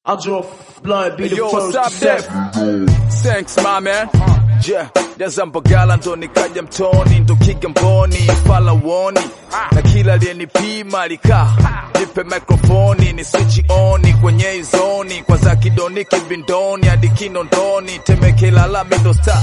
I'll draw blood, be the Yo, first what's to up, step. Def? Thanks, my man. Yeah, jaza mpagala ndo nikaja mtoni ndo kigamboni fala woni na kila aliyenipima alikaa nipe mikrofoni ni switch on kwenye izoni kwa za kidoni kibindoni hadi kinondoni temekela la mindo star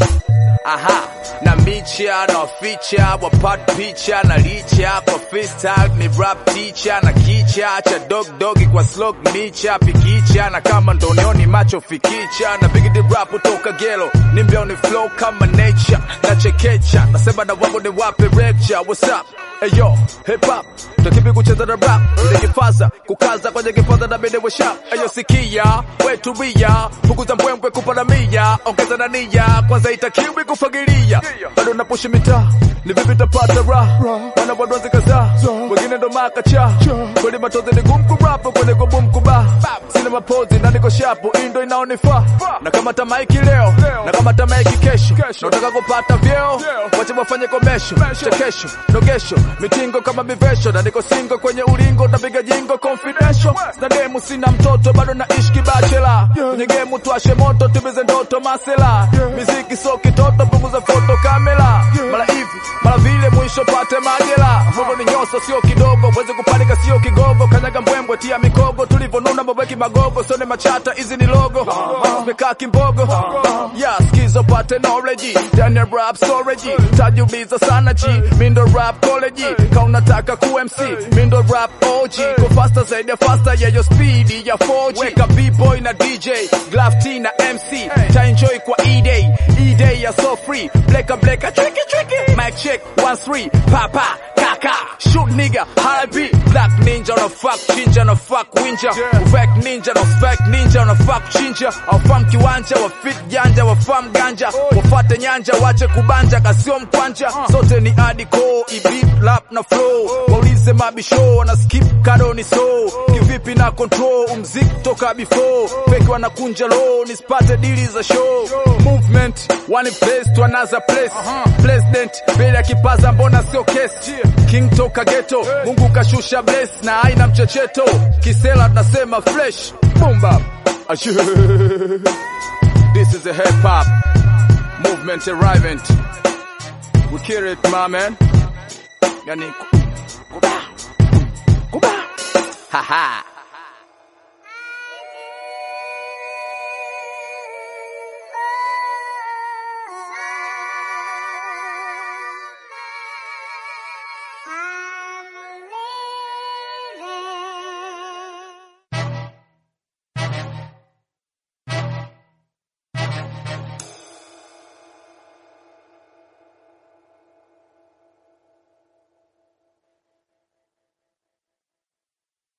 aha na micha na waficha wapat picha na licha kwa freestyle ni rap teacher na kicha cha dog dogi kwa slog nicha pikicha na kama ndonioni macho fikicha na big the rap kutoka gelo ni mbioni flow kama nature na chekecha nasema na wangu ni wape lecture what's up Hey yo, hip hop, takipi kucheza na rap, ile kifaza, kukaza kwenye kifaza na bide we sharp. Hey yo, sikia, we tulia, punguza mbwembwe kupanda mia, ongeza na nia, kwanza itakiwi kufagilia. Bado napushi mitaa, ni vipi tapata raha, wana wadonzi kadhaa, wengine ndo makacha, kweli matozi ni gumu kurapu, kweli gumu kuba, sina mapozi na niko shapu, indo inaonifaa, na kama tamaiki leo, na kama tamaiki kesho, nataka kupata vyeo, wache wafanye komesho, chekesho, nogesho, mitingo kama mivesho, na niko singo kwenye ulingo, napiga jingo confidential, na demu sina mtoto, bado naishi kibachela, kwenye gemu tuashe moto, tubize ndoto masela, miziki so kitoto, punguza foto kamera, mara hivi mara vile, mwisho pate majela, Mungu ni nyoso sio kidogo, weze kupanika sio kigogo, kanyaga mbwembwe, tia mikogo, tulivyonuna mabweki magogo, sone machata, hizi ni logo, mekaa kimbogo, yeah, skizo pate knowledge, Daniel rap storage, tajuliza sana chi, mindo rap college, kaunataka ku MC, mindo rap OG, go faster zaidi ya faster ya yo speed ya 4G, weka B-boy na DJ, Glove T na MC, ta enjoy kwa E-Day, E-Day ya so free, bleka bleka, tricky tricky, mic check, one three, papa, kaka, shoot nigga, high beat, black ninja on a fuck chinja na fuck winja, fake ninja na fake ninja na fuck chinja, aufam kiwanja, wa fit janja, wafam ganja, wafate nyanja, wache kubanja, kasio mkwanja, sote ni adiko, ibip, lap na flow, waulize mabisho, na skip kado ni so, kivipi na control, umzik toka before, fake wanakunja low, nispate dili za show, movement, one place to another place, president, mbele ya kipaza mbona sio kesi, king toka ghetto, Mungu kashusha bless, na aina mchecheto, kisela tunasema fresh, boom bap, Ashe. This is a hip hop movement arriving. We kill it, my man. Yani, kuba, kuba, ha ha.